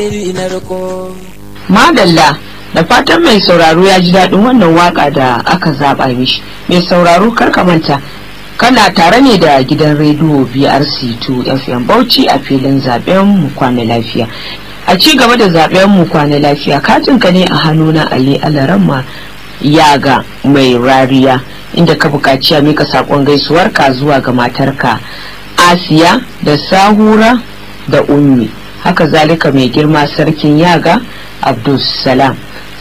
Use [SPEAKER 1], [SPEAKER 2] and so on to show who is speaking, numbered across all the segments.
[SPEAKER 1] Madalla da fatan mai sauraro ya ji daɗin wannan waka da aka zaɓa mishi. Mai sauraro karka manta kana tare ne da gidan rediyo BRC2 FM Bauchi a filin zaben mu kwana lafiya. A ci gaba da zaben mu kwana lafiya katinka ne a hannuna Ali Alaramma yaga mai rariya inda ka buƙaci a mika saƙon gaisuwarka zuwa ga matarka Asiya da Sahura da Ummi. haka zalika mai girma sarkin yaga abdulsalam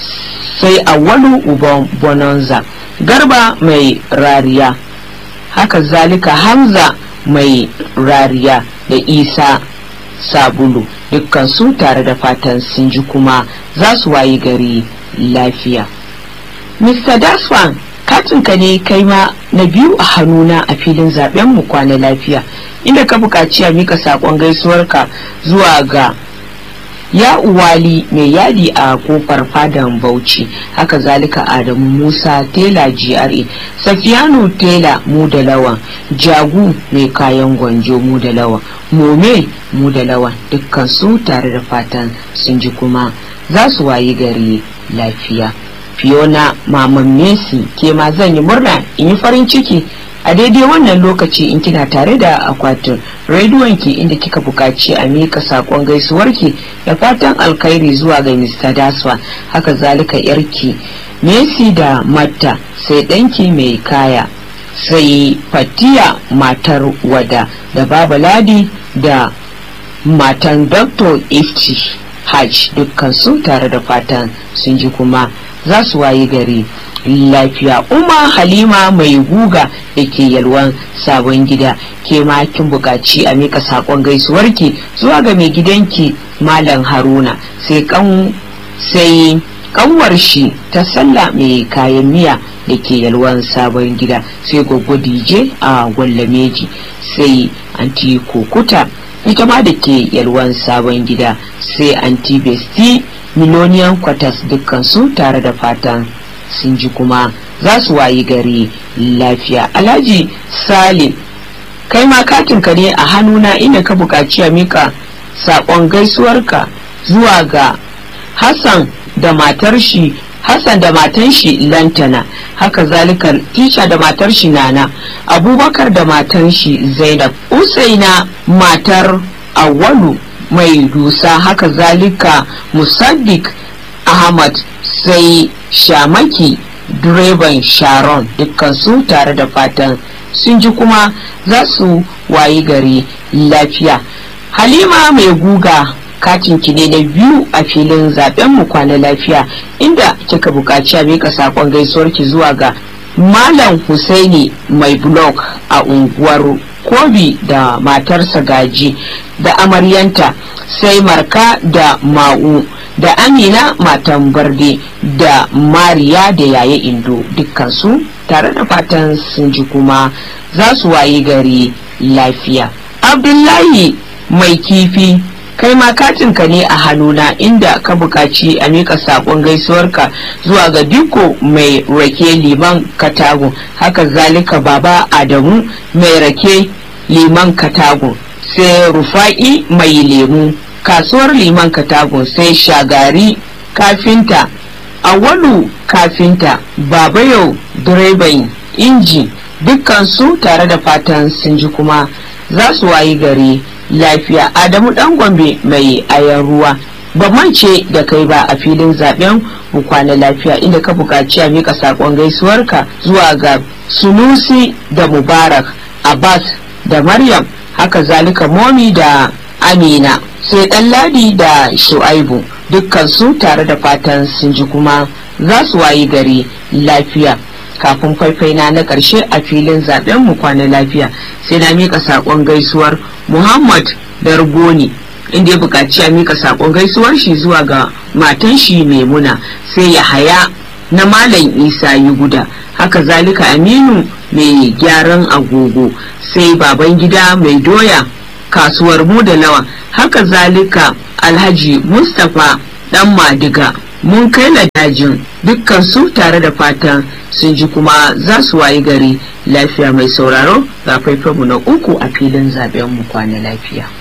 [SPEAKER 1] sai awalu uban bonanza garba mai rariya haka zalika hamza mai rariya da isa sabulu dukkan su tare da fatan sun ji kuma za su wayi gari lafiya mr daswan katinka ne kai ma na biyu a hannuna a filin zaben mu kwana lafiya inda ka buƙaci a mika saƙon gaisuwarka zuwa ga ya uwali mai yadi a kofar fadan bauchi haka zalika adamu musa tela gra safiyanu tela mu da lawan jagu mai kayan gwanjo mu da lawan mome mu da lawan dukkan su tare da fatan sun ji kuma za su wayi gari lafiya fiona maman messi ke ma zan yi murna in yi farin ciki a daidai wannan lokaci in kina tare da akwatin rediyonki inda kika buƙaci a mika saƙon gaisuwarki da fatan alkhairi zuwa ga mr daswa haka zalika yarki messi da matta sai ɗanki mai kaya sai fatiya matar wada da baba ladi da matan dr ifti hajj dukkan su tare da fatan sun ji kuma za su wayi gari lafiya umma halima mai guga da ke yalwan sabon gida ke ma kin buƙaci a mika saƙon gaisuwarki zuwa ga mai gidanki malam haruna sai kan sai kanwar shi ta sallah mai kayan miya da ke yalwan sabon gida sai goggo dj a gwallameji sai anti kokuta ita ma da ke yalwan sabon gida sai anti besti miloniyan kwatas dukkan su tare da fatan sun ji kuma za su wayi gari lafiya alhaji salim kai ma katinka ne a hannuna inda ka buƙaci a mika saƙon gaisuwarka zuwa ga hassan da matar shi hassan da matan shi lantana haka zalika tisha da matar shi nana abubakar da matan shi zainab usaina matar awalu mai dusa haka zalika musaddik ahmad sai shamaki direban sharon dukkan su tare da fatan sun ji kuma za su wayi gari lafiya halima mai guga katin ki ne na biyu a filin zaben mu kwana lafiya inda kika buƙaci a mika sakon gaisuwar ki zuwa ga malam husaini mai blog a unguwar kobi da matarsa gaji da amaryanta sai marka da ma'u da amina matan barde da mariya da yaya indo dukkansu tare da fatan sun ji kuma za su wayi gari lafiya abdullahi mai kifi kai ma katinka ne a hannuna inda ka buƙaci a miƙa saƙon gaisuwarka zuwa ga diko mai rake liman katago haka zalika baba adamu mai rake liman katago sai rufa'i mai lemu kasuwar liman katago sai shagari kafinta awalu kafinta baba yau direban inji dukkan su tare da fatan sun ji kuma za su wayi gari lafiya adamu dan gombe mai ayan ruwa ba mance da kai ba a filin zaben kwana lafiya inda ka buƙaci a mika saƙon gaisuwarka zuwa ga sunusi da mubarak abbas da maryam haka zalika momi da amina sai ɗan ladi da shu'aibu dukkan su tare da fatan sun ji kuma za su wayi gari lafiya kafin faifaina na ƙarshe a filin zaben mu kwana lafiya sai na mika saƙon gaisuwar muhammad dargoni inda ya buƙaci a mika saƙon gaisuwar shi zuwa ga matan shi maimuna sai ya haya na malam isa yi guda haka zalika aminu mai gyaran agogo sai baban gida mai doya kasuwar mu da lawa haka zalika alhaji mustapha dan madiga mun kai dajin dukkan su tare da fatan sun ji kuma za su wayi gari lafiya mai sauraro ga faifanmu na uku a filin zaben mu kwana lafiya